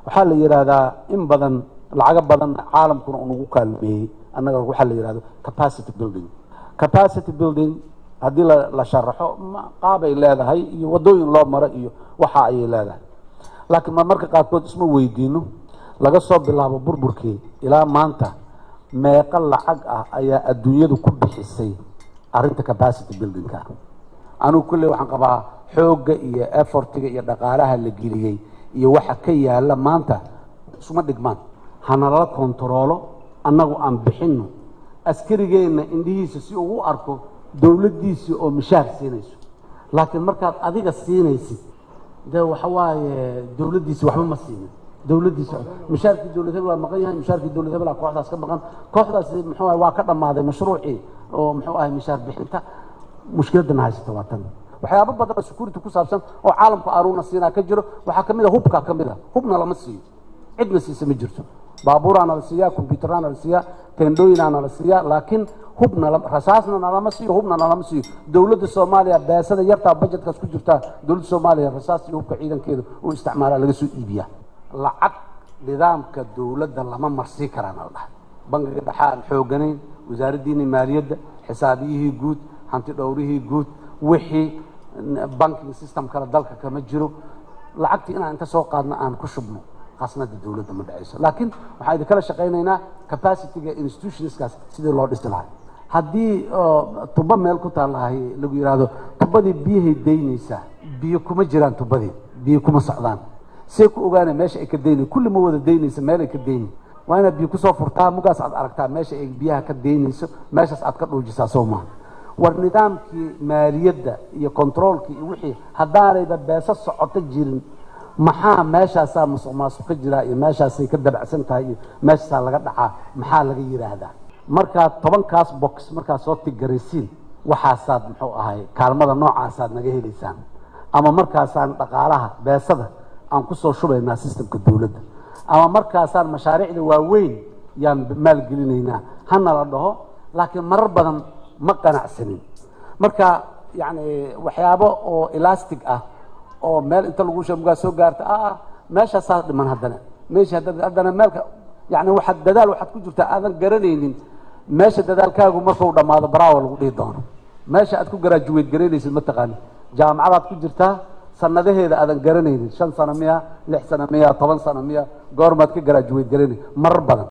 waxaa la yidhaahdaa in badan lacago badan caalamkuna unagu kaalmeeyey annaga waxaa la yidhahdo capacity building capacity building haddii la la sharaxo ma- qaabay leedahay iyo waddooyin loo maro iyo waxa ayay leedahay laakiin ma marka qaarkood isma weydiino laga soo bilaabo burburkii ilaa maanta meeqa lacag ah ayaa adduunyadu ku bixisay arrinta capacity buildingka anigu kulley waxaan qabaa xoogga iyo effortiga iyo dhaqaalaha la geliyey iyo waxa ka yaala maanta isuma dhigmaan hanalala kontaroolo annagu aan bixinno askarigeenna indhihiisa si uu u arko dowladdiisii oo mishaar siinayso laakiin markaad adiga siinaysid de waxa waaye dowladdiisi waxba ma siinin dowladdiisi mishaarkii dowlad hebel waa maqan yahay mishaarkii dowlad hebel kooxdaas ka maqan kooxdaasi muxuu ahay waa ka dhammaaday mashruucii oo muxuu ahay mishaar bixinta mushkiladana haysata waa tan waxyaabo badan oo security ku saabsan oo caalamku aruuna siinaa ka jiro waxaa ka mid a hubkaa ka mid a hubna lama siiyo cidna siisa ma jirto baabuuraana la siiyaa combyuteraana la siiyaa tendhooyinaana la siiyaa laakiin hubna la- rasaasna nalama siiyo hubna nalama siiyo dowladda soomaaliya beesada yartaa budgetkaas ku jirtaa dowladda soomaaliya rasaas iyo hubka ciidankeeda uu isticmaalaa laga soo iibiyaa lacag nidaamka dowladda lama marsii karaana la dhahay bangiga dhexe aan xooganayn wasaaraddiini maaliyadda xisaabiyihii guud hanti dhowrihii guud wixii banking system kale dalka kama jiro lacagtii inaan inta soo qaadno aan ku shubno khasnada dowladda ma dhacayso laakiin waxaan idinkala shaqaynaynaa capacityga institutionskaas sidii loo dhisi lahay haddii oo tubo meel ku taallahay lagu yidhaahdo tubadii biyahay daynaysaa biyo kuma jiraan tubadii biyo kuma socdaan see ku ogaana meesha ay ka daynay kulli ma wada daynaysa meel ay ka daynay waa inaad biyo kusoo furtaa mugaas aad aragtaa meesha ay biyaha ka daynayso meeshaas aad ka dhuujisaa soo maaha war nidaamkii maaliyadda iyo controolkii iyo wixii haddaanayba beeso socoto jirin maxaa meeshaasaa musuq maasuq ka jiraa iyo meeshaasay ka dabacsan tahay iyo meeshaasaa laga dhacaa maxaa laga yidhaahdaa markaad tobankaas box markaad soo tigaraysiin waxaasaad muxuu ahay kaalmada noocaasaad naga helaysaan ama markaasaan dhaqaalaha beesada aan kusoo shubaynaa sistemka dowladda ama markaasaan mashaariicda waaweyn yaan maalgelinaynaa hana la dhaho laakiin marar badan ma qanacsanin marka yani waxyaabo oo elastic ah oo meel inta lagu shamugaa soo gaarta ah meeshaasaa dhiman haddana meesha haddana haddana meelka yani waxaad dadaal waxaad ku jirtaa aadan garanaynin meesha dadaalkaagu markuu dhammaado baraawa lagu dhihi doono meesha aad ku garaajuweyd garaynaysid ma taqaanin jaamacadaad ku jirtaa sanadaheeda aadan garanaynin shan sano miya lix sano miya toban sano miya goormaad ka garaajuweyd garanay marar badan